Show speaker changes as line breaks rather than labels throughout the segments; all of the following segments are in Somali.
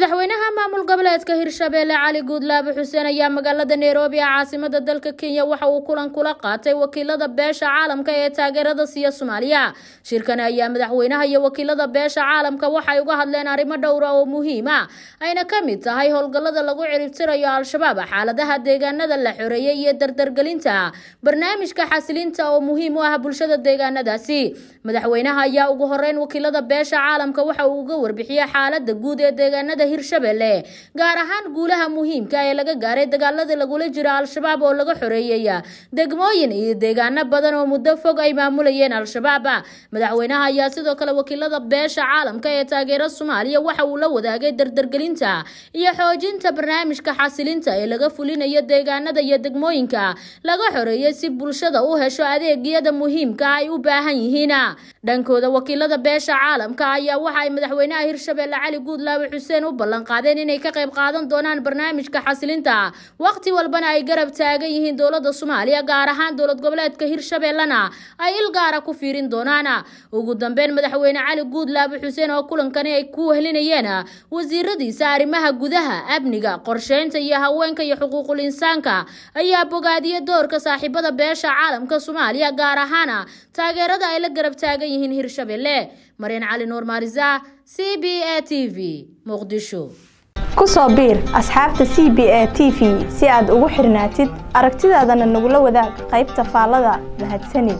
madaxweynaha maamul goboleedka hirshabeelle cali guudlaabe xuseen ayaa magaalada nairobi ee caasimada dalka kenya waxa uu kulan kula qaatay wakiilada beesha caalamka ee taageerada siiya soomaaliya shirkani ayaa madaxweynaha iyo wakiilada beesha caalamka waxay uga hadleen arrimo dhowra oo muhiim ah ayna ka mid tahay howlgallada lagu ciribtirayo al-shabaab xaaladaha deegaanada la xoreeyey iyo dardargelinta barnaamijka xasilinta oo muhiim u ah bulshada deegaanadaasi madaxweynaha ayaa ugu horeyn wakiilada beesha caalamka waxa uu uga warbixiyey xaalada guud ee deegaanada hirshabelle gaar ahaan guulaha muhiimka ee laga gaaray dagaaladii lagula jiro al-shabaab oo laga xoreeyey degmooyin iyo deegaano badan oo muddo fog ay maamulayeen al-shabaab madaxweynaha ayaa sidoo kale wakiilada beesha caalamka ee taageera soomaaliya waxa uu la wadaagay dardargelinta iyo xoojinta barnaamijka xasilinta ee laga fulinayo deegaanada iyo degmooyinka laga xoreeyey si bulshada u hesho adeegyada muhiimka ay u baahan yihiin dhankooda wakiilada beesha caalamka ayaa waxa ay madaxweynaha hirshabelle cali guudlaabe xuseen u ballan qaadeen inay ka qayb qaadan doonaan barnaamijka xasilinta waqti walbana ay garab taagan yihiin dowlada soomaaliya gaar ahaan dowlad goboleedka hirshabellena ay il gaara ku fiirin doonaan ugu dambeyn madaxweyne cali guudlaabe xuseen oo kulankani ay ku wehlinayeen wasiiradiisa arrimaha gudaha amniga qorsheynta iyo haweenka iyo xuquuqul insaanka ayaa bogaadiyey doorka saaxiibada beesha caalamka soomaaliya gaar ahaan taageerada ay la garab taagan yihiin hirshabelle maryan cali nuur maarisa c b a t v muqdisho
ku soo biir asxaabta c b a t v si aad ugu xirnaatid aragtidaadana nagula wadaag qaybta faallada mahadsanid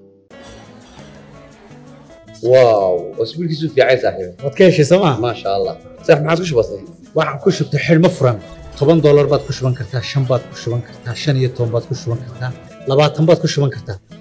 واو اسبوع كيسو في عايز صاحبي
waad ka heshay sooma
ما شاء الله صح ما عادش بسيط
waxaan ku shubtay xidhmo furan toban doolar baad ku shuban kartaa shan baad ku shuban kartaa shan iyo toban baad ku shuban kartaa labaatan baad ku shuban kartaa